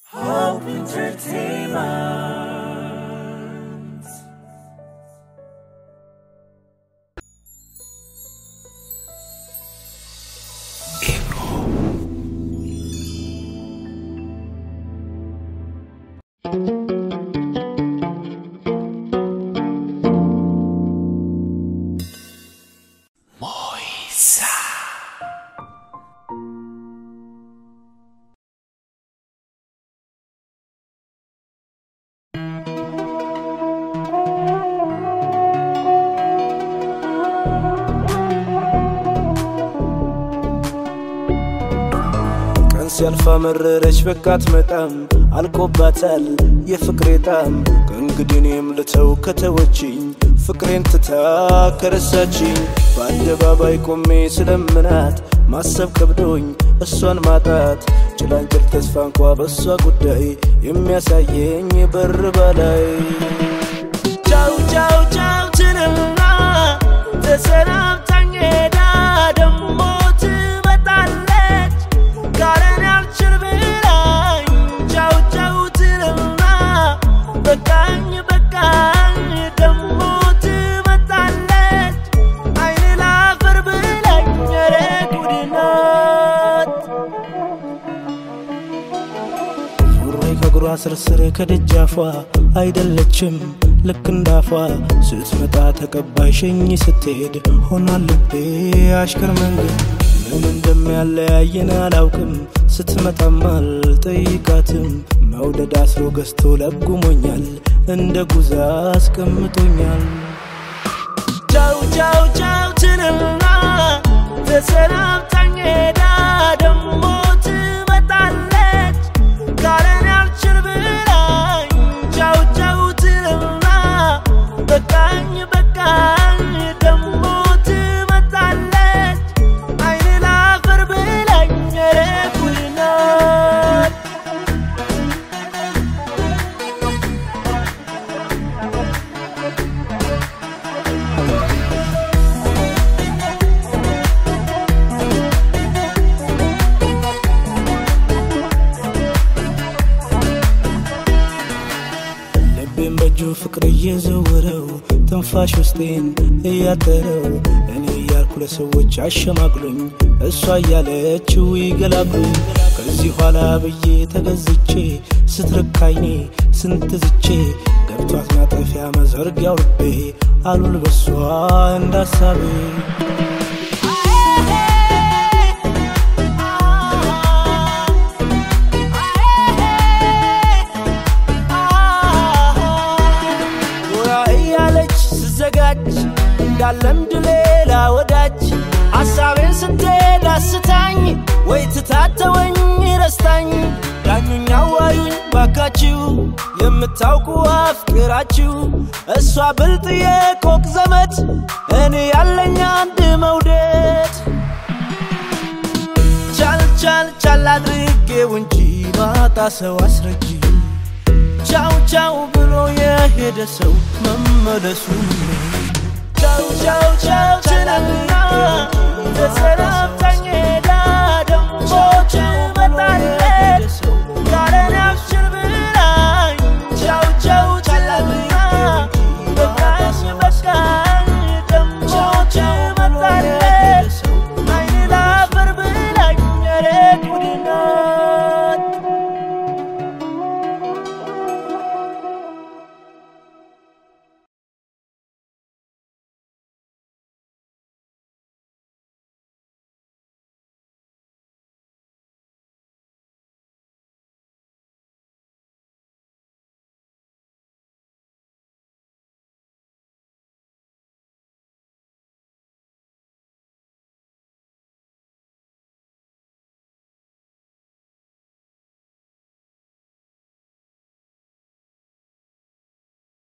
Hope Entertainment. ቀን ሲያልፋ መረረች በቃት መጣም አልቆባታል የፍቅሬ ጣም ከእንግዲህ እኔም ልተው ከተወችኝ ፍቅሬን ትታ ከረሳችኝ በአደባባይ ቆሜ ስለምናት ማሰብ ከብዶኝ እሷን ማጣት ጭላንጭል ተስፋ እንኳ በእሷ ጉዳይ የሚያሳየኝ በር በላይ ቻው ቻው ቻው ትልና ተሰናብታኝ ሄዳ ደሞ ትመጣለች ካለን ያልችል ብላኝ ቻው ቻው ትልና በቃኝ በቃኝ ደሞ ትመጣለች አይን ላፈር ብላኝ ኧረ ጉድ ናት ዙሬ ከእግሯ ስርስር ከደጃፏ አይደለችም ልክ እንዳፏ ስትመጣ ተቀባይ ሸኝ ስትሄድ ሆኗል ልቤ አሽከር መንገድ ምን እንደሚያለያየን አላውቅም ስትመጣም አልጠይቃትም መውደድ አስሮ ገዝቶ ለጉሞኛል እንደ ጉዛ አስቀምጦኛል ቻው ቻው ቻው ትልና ተሰናብታኝ ሄዳ ደሞ ትመጣለች ካለን ያልችል ብላኝ ቻው ቻው ትልና በቃኝ በቃኝ ደሞ ትመጣለች አይን ላፈር ብላኝ ኧረ ጉድ ናት ልቤን በእጁ ፍቅር እየዘወረው ትንፋሽ ውስጤን እያጠረው እኔ እያልኩ ለሰዎች አሸማቅሉኝ እሷ እያለችው ይገላግሉኝ ከዚህ ኋላ ብዬ ተገዝቼ ስትርካይኔ ስንት ዝቼ ገብቷት ማጠፊያ መዘርጊያው ልቤ አሉል በሷ እንዳሳቤ ጎራ እያለች ስዘጋጅ እንዳለምድ ሌላ ወዳጅ ሐሳቤን ስትሄድ አስታኝ ወይ ትታተወኝ ረስታኝ ዳኙኝ አዋዩኝ ባካችሁ የምታውቁ አፍቅራችሁ እሷ ብልጥ የኮክ ዘመድ እኔ ያለኝ አንድ መውደድ ቻል ቻል ቻል አድርጌው እንጂ ማጣ ሰው አስረጂ ቻው ቻው ብሎ የሄደ ሰው መመለሱ ቻው ቻው ቻው ትናንትና